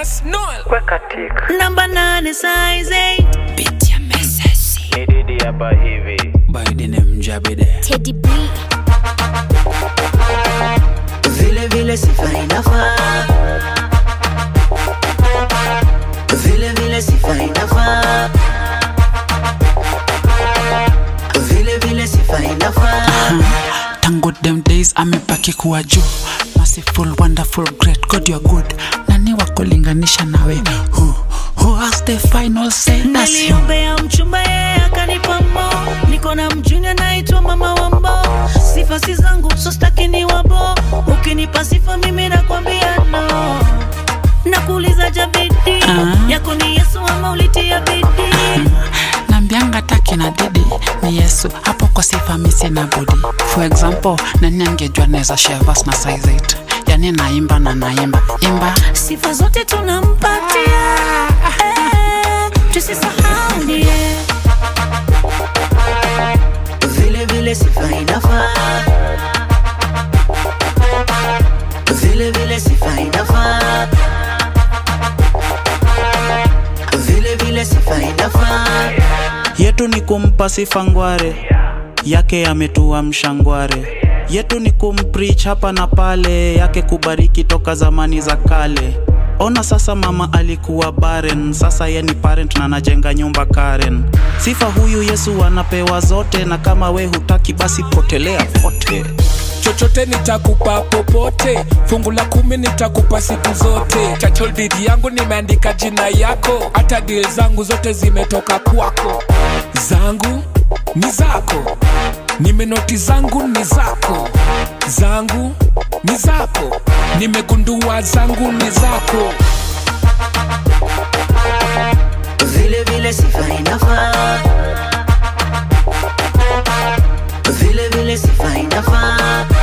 Yes, Noel. weka tik namba nane size 8 Pitia mesesi. Ni Didi hapa hivi Biden mjabide. Teddy B. vile vile sifa inafaa vile vile sifa inafaa vile vile sifa inafaa Tangu them days amebaki kuwa juu merciful wonderful great god you're good nani wa kulinganisha nawe who, who has the final say That's you. naliombea mchumba yeye akanipa mo niko na mjuni anaitwa mama wambo sifa si zangu so staki ni wabo ukinipa sifa mimi nakwambia no nakuuliza jabidi Ah. yako ni yesu ama ulitia bidii nambianga taki na didi ni yesu hapo kwa sifa misi na budi for example nani angejua naweza share verse na size 8 yani naimba na naimba imba sifa zote tunampatia eh, tusisahau ndiye vile vile sifa inafaa vile vile sifa inafaa vile vile sifa inafaa yetu ni kumpa sifa ngware yake ametua mshangware yetu ni kumpreach hapa na pale yake kubariki toka zamani za kale ona sasa mama alikuwa baren sasa ye ni parent na anajenga nyumba karen sifa huyu yesu anapewa zote na kama we hutaki basi potelea pote chochote nitakupa popote fungu la kumi nitakupa siku zote chacholdidi yangu nimeandika jina yako hata dil zangu zote zimetoka kwako zangu ni zako nimenoti zangu ni zako zangu ni zako nimegundua zangu ni zako vile vile sifa inafaa vile vile sifa inafaa